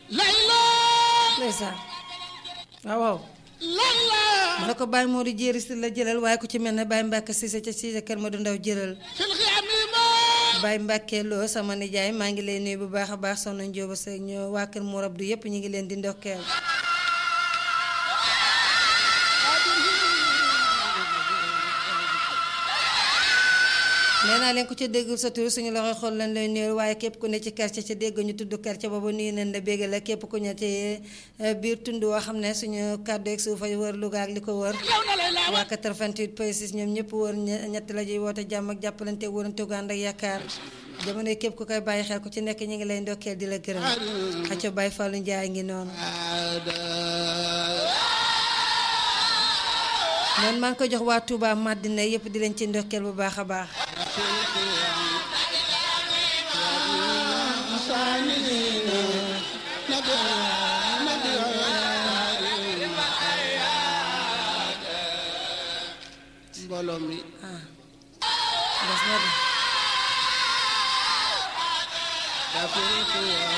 layla ndeysaan waaw waaw layla ma ne ko Baye Modou jéeri si la jëlal waaye ku ci mel ne Baye Mbacke Cissé ca Cissé kër Modou Ndaw jëlal fil xiyaami ma Baye Mbacke loo sama nijaay maa ngi lay nuyu bu baax a baax soxna Njóoba Sëy ñoo waa kër Mourab du yëpp ñu ngi leen di ndokkeel nee naa leen ku ca déggul sa tur suñu loxo xool lañ lay nuyu waaye képp ku ne ci quartier ca dégg ñu tudd quartier boobu nuyu nañ la bégg la képp ku ne ci biir tund woo xam ne suñu kàddu ak suuf ay wër Louga ak li ko wër yow na lay laa waa 88 point 6 ñoom ñëpp wër ñe- ñett la ñuy woote jàmm ak jàppalante wërante gu ànd ak yaakaar jamono yi képp ku koy bàyyi xel ku ci nekk ñu ngi lay ndokkeel di la gërëm xacco Baye Fallou Ndiaye ngi noonu noonu maa ngi koy jox waa Touba Madina yëpp di leen ci ndokkeel bu baax a baax mbooloo mi ah des na de daa fi